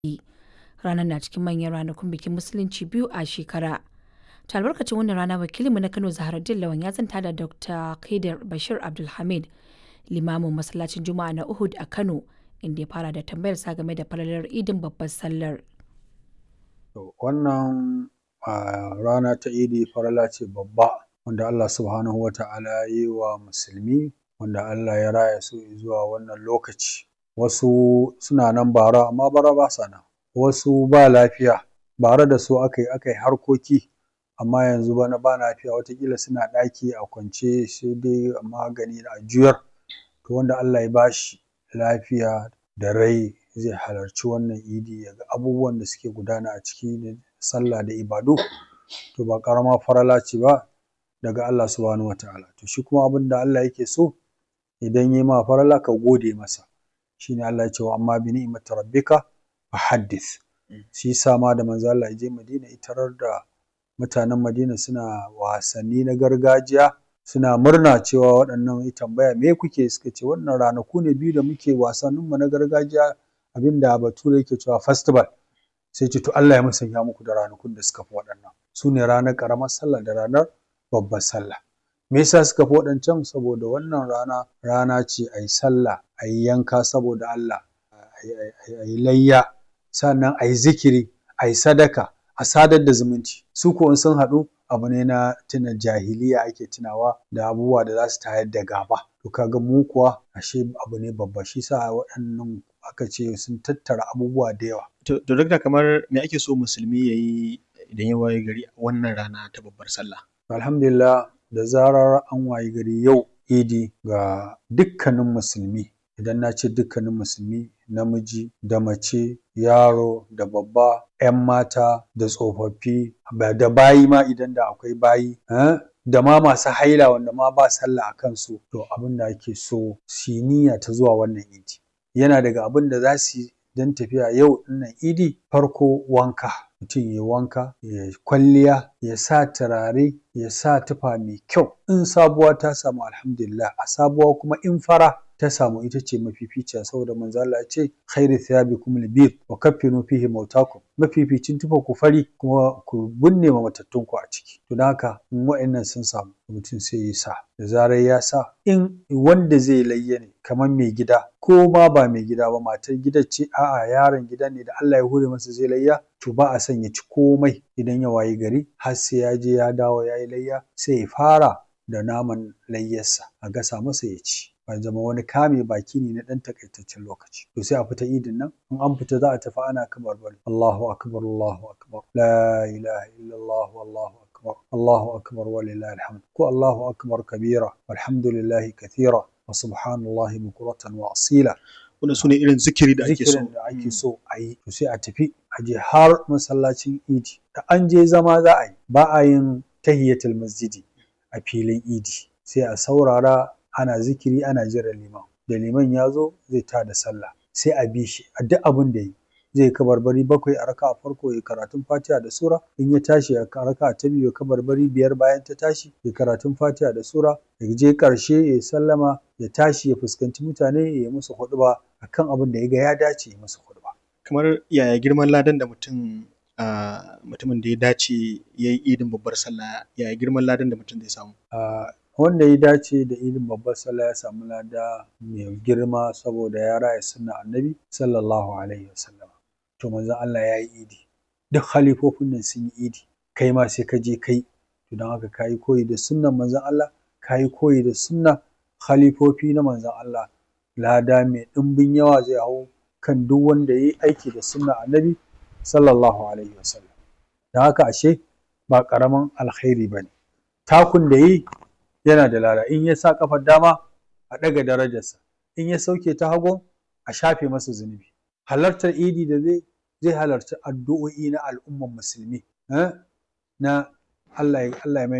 Ranar na cikin manyan ranakun bikin Musulunci biyu a shekara. Ta albarkacin wannan rana wakilinmu na Kano Zaharaddin Lawan ya zanta da Dr. Kaidar Bashir Abdulhamid, limamin masallacin Juma'a na Uhud a Kano, inda ya fara da tambayar sa game da falalar idin babbar sallar. Wannan rana ta idi farala ce babba wanda Allah subhanahu wa ta'ala ya yi wa musulmi wanda Allah ya raya su zuwa wannan lokaci. Wasu suna nan bara amma bara ba sa nan. Wasu ba lafiya bara da su aka yi aka yi harkoki amma yanzu bana ba lafiya wataƙila suna ɗaki a kwance sai dai magani a juyar. To wanda Allah ya ba shi lafiya da rai zai halarci wannan idi ya ga abubuwan da suke gudana a ciki na sallah da ibadu to ba ƙaramar farala ce ba daga Allah subhanahu wa ta'ala. To shi kuma abin da Allah yake so idan ya yi ma farala ka gode masa. Shi ne Allah ya ce wa amma bi ni'imati rabbika fa haddith. Shi yasa ma da manzo Allah ya je Madina ya tarar da mutanen Madina suna wasanni na gargajiya suna murna cewa waɗannan ya tambaya me kuke suka ce wannan ranaku ne biyu da muke wasanninmu na gargajiya abinda bature yake cewa festival. Sai ce to Allah ya musanya muku da ranakun da suka fi waɗannan. Su ne ranar ƙaramar sallah da ranar babbar sallah. Me yasa suka fi waɗancan? Saboda wannan rana rana ce a yi sallah, a yi yanka saboda Allah, a yi layya, sannan a yi zikiri, a yi sadaka, a sadar da zumunci. Su ko in sun haɗu abu ne na tuna jahiliya ake tunawa da abubuwa da za su tayar da gaba. To ka ga mu kuwa ashe abu ne babba shi yasa waɗannan aka ce sun tattara abubuwa da yawa. To, Dakta kamar me ake so musulmi ya yi idan ya waye gari a wannan rana ta babbar sallah? Alhamdulillah da zarar an wayi gari yau idi ga dukkanin musulmi idan na ce dukkanin musulmi namiji da mace yaro da babba 'yan mata da tsofaffi da bayi ma idan da akwai bayi da ma masu haila wanda ma ba sallah a kansu to abin da ake so su yi niyya ta zuwa wannan idi yana daga abin da za su yi don tafiya yau ɗinnan idi farko wanka mutum ya wanka ya kwalliya ya sa turare ya sa tufa mai kyau in sabuwa ta samu alhamdulillah a sabuwa kuma in fara ta samu ita ce mafificiya saboda manzo Allah ya ce khairu thiyabikum al-bid wa kaffinu fihi mautakum mafificin tufa ku fari kuma ku binne ma matattun ku a ciki to don haka in wa'annan sun samu mutum sai ya sa da zarar ya sa in wanda zai layya ne kamar mai gida ko ma ba mai gida ba matar gidan ce a'a yaron gida ne da Allah ya hure masa zai layya to ba a son ya ci komai idan ya wayi gari har sai ya je ya dawo ya yi layya sai ya fara da naman layyarsa a gasa masa ya ci ba zama wani kame baki ne na ɗan takaitaccen lokaci to sai a fita idin nan in an fita za a tafi ana kamar bari Allahu akbar Allahu akbar la ilaha illallah wallahu akbar Allahu akbar walillahi alhamd ko Allahu akbar kabira walhamdulillahi kathira wa subhanallahi bukuratan wa asila Wannan su ne irin zikiri da ake so. zikirin da ake so a yi to sai a tafi a je har masallacin idi da an je zama za a yi ba a yin tahiyatul masjidi a filin idi sai a saurara ana zikiri ana jiran liman da liman ya zo zai tada sallah sai a bi shi a duk abin da yi zai kabarbari bakwai a raka farko ya karatun fatiha da sura in ya tashi a raka ta biyu ya kabarbari biyar bayan ta tashi ya karatun fatiha da sura ya je karshe ya sallama ya tashi ya fuskanci mutane ya yi musu huɗuba akan abin da ya ga ya dace ya musu huɗuba. Kamar yaya girman ladan da mutum mutumin da ya dace ya yi idin babbar sallah yaya girman ladan da mutum zai samu? wanda ya dace da idin babbar sallah ya samu lada mai girma saboda ya raya sunna annabi sallallahu alaihi wasallam to manzon Allah ya yi idi duk halifofin nan sun yi idi kai ma sai ka je kai to don haka ka yi koyi da sunnan manzon Allah ka yi koyi da sunna khalifofi na manzon Allah lada mai ɗimbin yawa zai hau kan duk wanda ya yi aiki da sunna annabi sallallahu alaihi wasallam don haka ashe ba ƙaramin alkhairi ba ne takun da yi yana da lada in ya sa kafar dama a ɗaga darajarsa in ya sauke ta hagu a shafe masa zunubi halartar idi da zai zai halarci addu'o'i na al'umman musulmi na Allah ya